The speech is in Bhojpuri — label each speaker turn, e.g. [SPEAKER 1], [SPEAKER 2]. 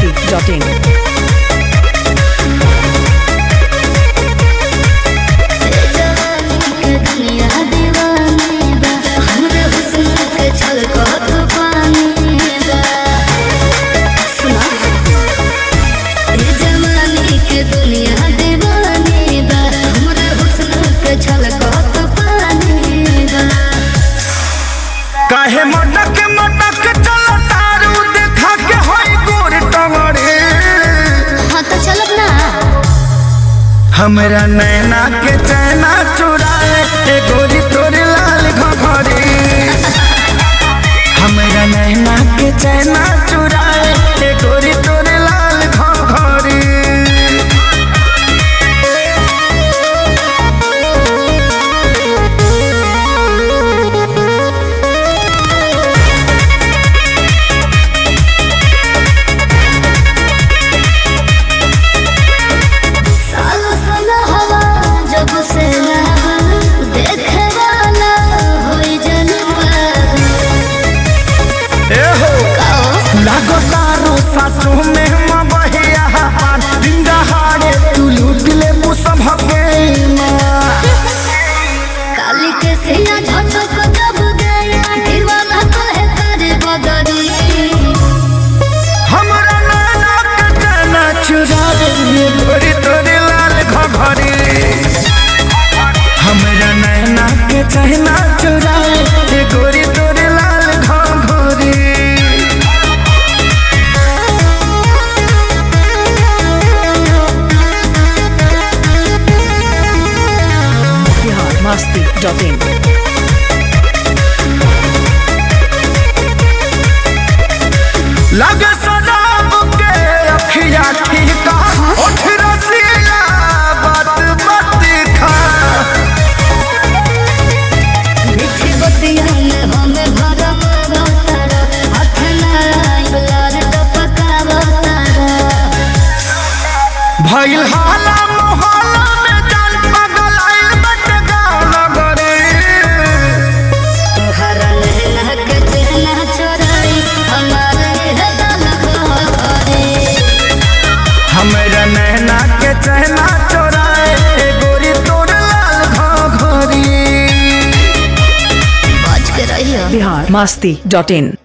[SPEAKER 1] masti.in.
[SPEAKER 2] काहे मटक मटक चल तारू देखा के होई गोर टंगड़े हमरा नैना के चैना चुराए ए गोरी तोरे लाल घघरी हमरा नैना के चैना चुराए ए गोरी तोरे लाल घघरी ए हो लागो तारो सासु में मबहिया पान दिंगा हाड़े तू लूट ले मुसम हके
[SPEAKER 3] काली के सिया झटक दब गया दीवाना कहे करे बदरी
[SPEAKER 2] हमरा नैना के चैना चुराए ए गोरी तोरे लाल घघरी हमरा नैना के चैना चुराए ए गोरी तोरे लाल घघरी
[SPEAKER 1] Bihar masti.in.
[SPEAKER 2] लगे सदाब के अखिया ठीका उठ रसिया बात बात खा
[SPEAKER 3] मीठी बतिया में हमें भरम रतारा हाथ नारायण लाल टपकावा तारा
[SPEAKER 2] भइल हाला मोहल्ला में जान पगल आइल बट गाँव नगरे
[SPEAKER 3] तोहरा नैना के चेहना चोराई हमारे हदल घरे
[SPEAKER 2] हमरा नैना के चहना चोराए ए गोरी तोर लाल घघरी
[SPEAKER 3] बच के रहियो
[SPEAKER 1] Bihar masti.in.